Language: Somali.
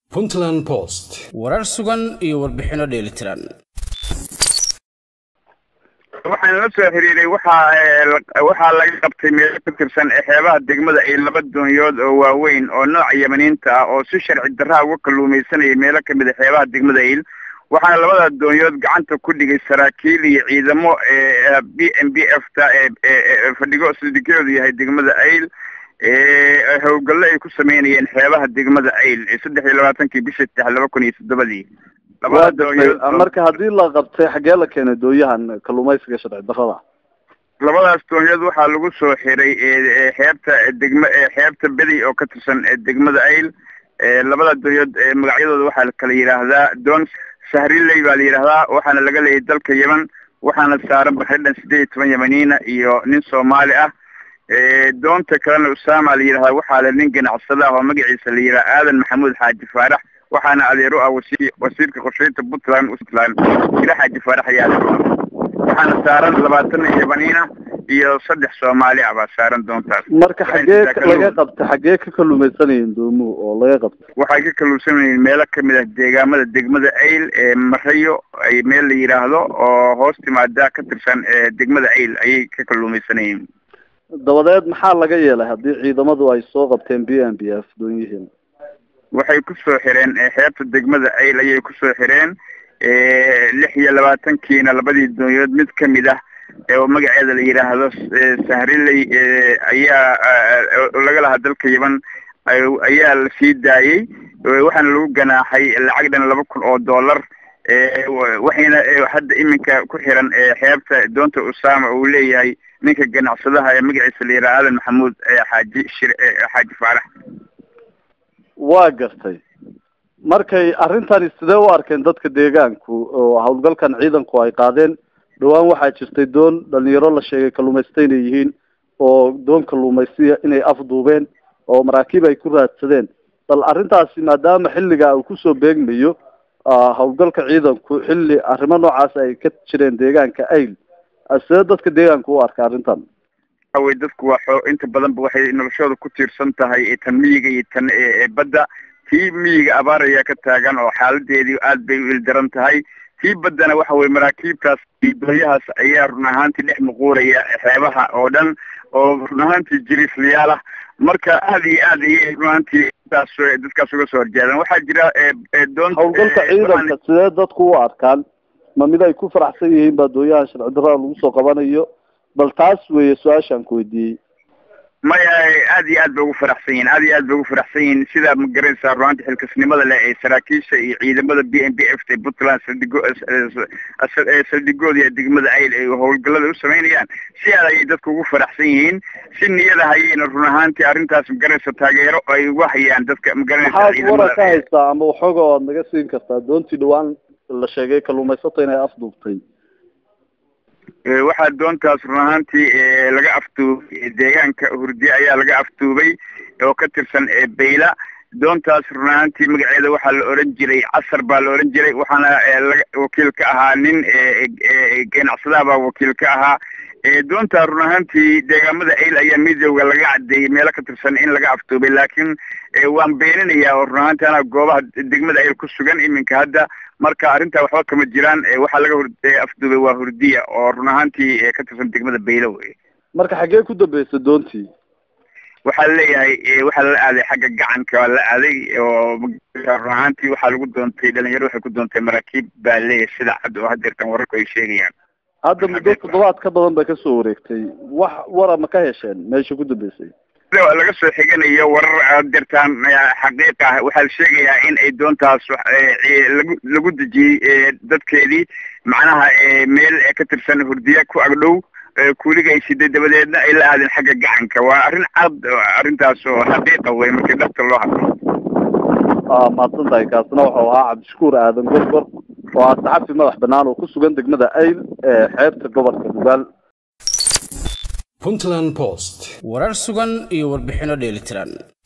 puntland post warar sugan iyo warbixinno dheelitiran waxaan la soo xiriiray waxaa waxaa laga qabtay meelo ka tirsan xeebaha degmada ay laba doonyood oo waaweyn oo nooca yamaniinta ah oo si sharci darraha uga kalluumaysanaya meelo kamid a xeebaha degmada ayl waxaana labada doonyood gacanta ku dhigay saraakiil iyo ciidamo b m b f ta fadhigo saldhigyoodu yahay degmada ayl howlgallo ay ku sameynayeen xeebaha degmada ayl saddex iyo labaatankii bisha saddex laba kun iyo toddobadii labada doonyood marka haddii la qabtay xaggee la keenay doonyahan kalluumaysiga sharci darrada labadaas doonyood waxaa lagu soo xiray xeebta degma xeebta bedi oo ka tirsan degmada ayl labada doonyood magacyadooda waxaa la kala yidhaahdaa doon sahriley baa la yidhaahdaa waxaana laga leeyay dalka yemen waxaana saaran baxridhan sideed iyo toban yemaniina iyo nin soomaali ah doonta kalena usama la yidhahdaa waxaa le nin ganacsada ah oo magaciisa la yidhaha aadan maxamuud xaaji faarax waxaana adeer u ah wasi wasiirka qorsheynta puntland puntland ila xaaji faarax ayaa adeer u ah waxaana saaran labaatan yemaniina iyo saddex soomaali ah baa saaran doontaas marka xaggee laga qabtay xaggee ka kalluumaysanayeen doomuhu oo laga qabtay waxay ka kalluunsanayeen meelo kamid ah deegaamada degmada ayl ee marayo ay meel la yidhaahdo oo hoos timaada ka tirsan degmada ayl ayay ka kalluumaysanayeen dabadeed maxaa laga yeelay haddii ciidamadu ay soo qabteen b m b f doonyihiin waxay kusoo xireen xeebta degmada ayl ayay kusoo xireen lix iyo labaatankiina labadii doonyood mid kamid ah oo magaceeda la yidhaahdo sahriley ayaa laga lahaa dalka yemen ayaa la sii daayey waxaana lagu ganaaxay lacag dhan laba kun oo dollar waxayna hadda iminka ku xiran xeebta doonta usama uu leeyahay ninka ganacsadaha ee magaciisa la yidhaha aadan maxamuud xaaji shir xaaji faarax waa gartay markay arrintani sidee u arkeen dadka deegaanku oo howlgalkan ciidanku ay qaadeen dhawaan waxaa jirtay doon dhalinyaro la sheegay kalluumaysta inay yihiin oo doon kalluumaysiya inay afduubeen oo maraakiib ay ku raadsadeen bal arrintaasi maadaama xilliga uu kusoo beegmayo howlgalka ciidanku xilli arrimo noocaas ay ka jireen deegaanka ayl sidee dadka deegaanku u arka arrintan way dadku waa xoo inta badanba waxay noloshooda ku tiirsan tahay tan miyiga iyo tan badda tii miyiga abaar ayaa ka taagan oo xaaladeedii aad bay u ildaran tahay tii baddana waxa weye maraakiibtaas doonyahaas ayaa run ahaantii dhex muquuraya xeebaha oo dhan oo run ahaantii jiriisliyaal ah marka aad iyo aad ayay run ahaantii taas dadkaas uga soo horjeedaan waxaa jira doon howlgalka ciidanka sidee dadku u arkaan ma mid ay ku faraxsan yihiin baa doonyahan sharci darrada lagu soo qabanayo bal taas weeye su-aashaan ku weydiiyey maya aad iyo aad bay ugu faraxsan yihin aad iyo aad bay ugu faraxsan yihin sidaa ma garanaysaa runaanti xilkasnimada leh ee saraakiisha iyo ciidamada b m b f ta puntland saldhigo saldhigooda iyo degmada ayl ay howlgallada u sameynayaan si aad ayay dadku ugu faraxsan yihiin si niyada hayayna run ahaantii arrintaas magaranaysa taageero ay ugu hayaan dadka magaranaysa maxaad waran ka haystaa ama waxooga oad naga siin kartaa doontii dhawaan la sheegay kalluumaysato inay afduubtay waxaa doontaas run ahaantii laga afduubay deegaanka hurdiye ayaa laga afduubay oo ka tirsan bayla doontaas run ahaantii magaceeda waxaa la oran jiray casar baa la oran jiray waxaana laga wakiil ka ahaa nin ganacsadaha baa wakiil ka ahaa doontaa run ahaantii deegaamada ayl ayaa midooda laga cadeeyey meelo ka tirsan in laga afduubay laakiin waan beeninayaa oo run ahaantii anaa goobaha degmada ayl ku sugan iminka hadda marka arrintaa waxba kama jiraan waxaa laga hor afduubay waa hurdiya oo run ahaantii ka tirsan degmada baylo wey marka xaggee ku dambeysay doontii waxaa laleeyahay waxaa lala aaday xagga gacanka waa la aaday oo run ahaantii waxaa lagu doontay dhalinyaro waxay ku doontay maraakiib baa leeyahay sida cad oo hadeertan wararku ay sheegayaan hadda muddo toddobaad ka badan bay kasoo wareegtay wax wara ma ka hesheen meesha ku dambeysay laga soo xiganayo warar adeertaan xaqiiq ah waxaa la sheegayaa in ay doontaas lagu lagu dejiyey dadkeedii macnaha meel ka tirsan hurdiya ku agdhow kuuliga ay siday dabadeedna ay la aadeen xagga gacanka waa arrin cad arrintaas oo xaqiiqa wey markii dhabta loo hadlo mahadsan tahay kaasna wuxuu ahaa cabdishakuur aadan gorgor oo ah saxafi madax banaan oo ku sugan degmada ayl ee xeebta gobolka dugaal puntland post warar sugan iyo warbixinno dheelitiran